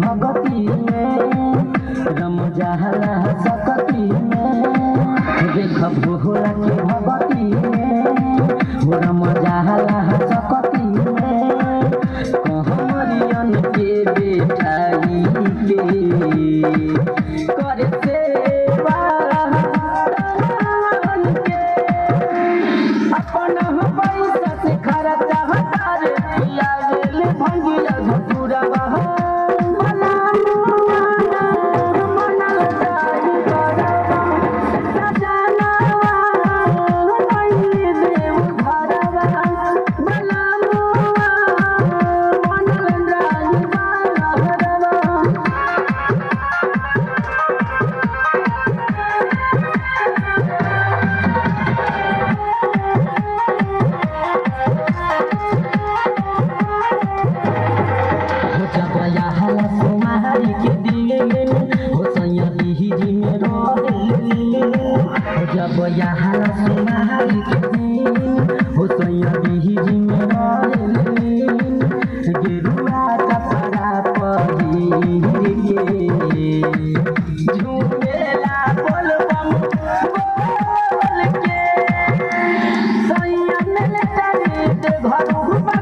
भगती में रम जाला सकती में देख भोला के भगती में हो रम जाला सकती में कहमरियन के बेटाई के करे सेवा दान के अपन पैसा से खर्चा हटार लागल भंगिया धतुरा बहा मना मना मना जाई करवा सजना नहीं देव घरवा मना मना जाई करवा हो जबया हला सुमारी के दिन हो सैया लिही जी में रोल हो जबया हला सुमारी के दिन हो सैया लिही जी में रोल गेरुआ कपड़ा पहिर के झूमेला बोल बम बोल के सैया मिल तारी ते घर